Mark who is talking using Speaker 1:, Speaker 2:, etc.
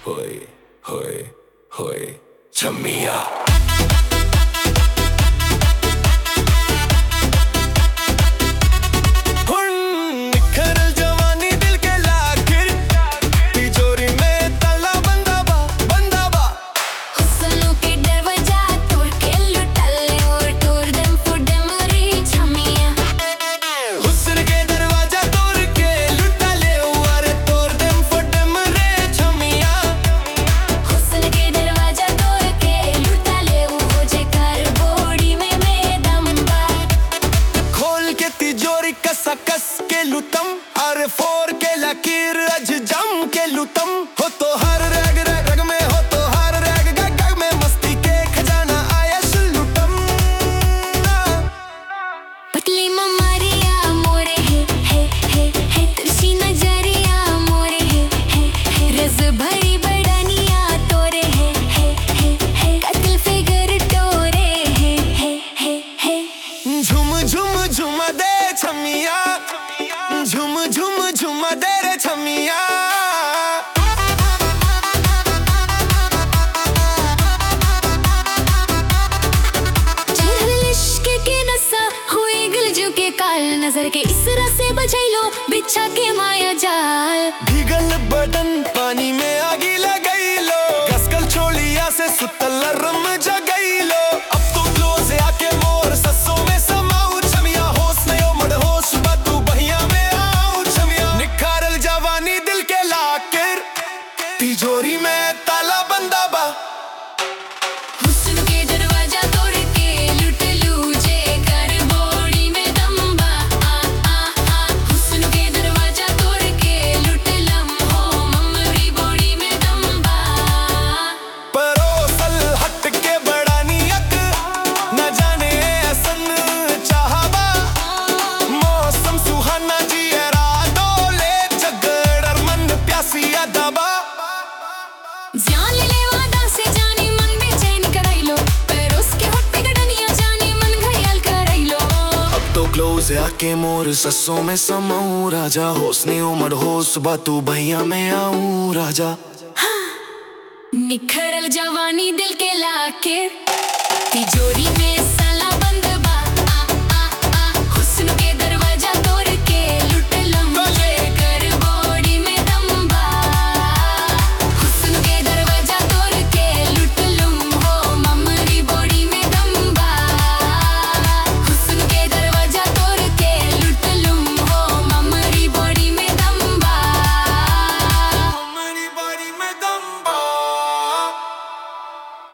Speaker 1: होए होए होए छमिया निखरल जवानी दिल के लाखिर तिजोरी में ताला बंदा बा बंदा बा
Speaker 2: हुस्नों के दरवाजा तोड़ के लुटा ले और तोड़ दम फुडम रे छमिया
Speaker 1: हुस्न के दरवाजा तोड़ के लुटा ले और तोड़ देम फटम रे छमिया
Speaker 2: हुस्न के दरवाजा तोड़ के लुटा ले वो जे कर बोड़ी में में दम बा
Speaker 1: खोल के तिजोरी कसा कस के लुटम अरे फोर के लकीर अज जम के लुटम हो तो हर रग रग रग में हो तो हर रग गग गग में मस्ती के खजाना आया लुटम
Speaker 2: पतली ममारिया मोरे है है है है तुझी नजरिया मोरे है है है रस भरी बड़निया तोरे है है है है कत्ल फिगर तोरे है है है है
Speaker 1: झुम झुम झुम दे छमिया झुम झुम झुम दे रे छमिया
Speaker 2: चढ़ल इश्क के नशा हुए गलजू के काल नजर के इसरा से बचैलो बिछा के माया जाल
Speaker 1: भीगल बदन पानी में आगी लगैलो कसकल छोलिया से सुतल रम जगैलो अब तो क्लोज आके मोर ससों में समाऊ छमिया होश नयो मड होश बतू बहिया में आऊ छमिया निखारल जवानी दिल के लाकर तिजोरी में ताला बंदा बा
Speaker 2: हुस्न के दरवाजा तोड़ के लुट लू जे कर बोड़ी में दम बा आ आ आ हुस्न के दरवाजा तोड़ के लुट लम हो ममरी बोड़ी में दम बा
Speaker 1: परोसल हट के बड़ा नियक न जाने असन चाहबा मौसम सुहाना जियरा डोले झगड़र मन प्यासिया दबा
Speaker 2: जान ले ले वादा से जानी मन बेचैन कराइलो पर उसके होठ पे गडनिया जानी मन घायल कराइलो
Speaker 1: अब तो क्लोज आके मोर ससों में समाऊं राजा होसने उमड़ होश बातू भैया में आऊं राजा
Speaker 2: निखरल जवानी दिल के लाके तिजोरी में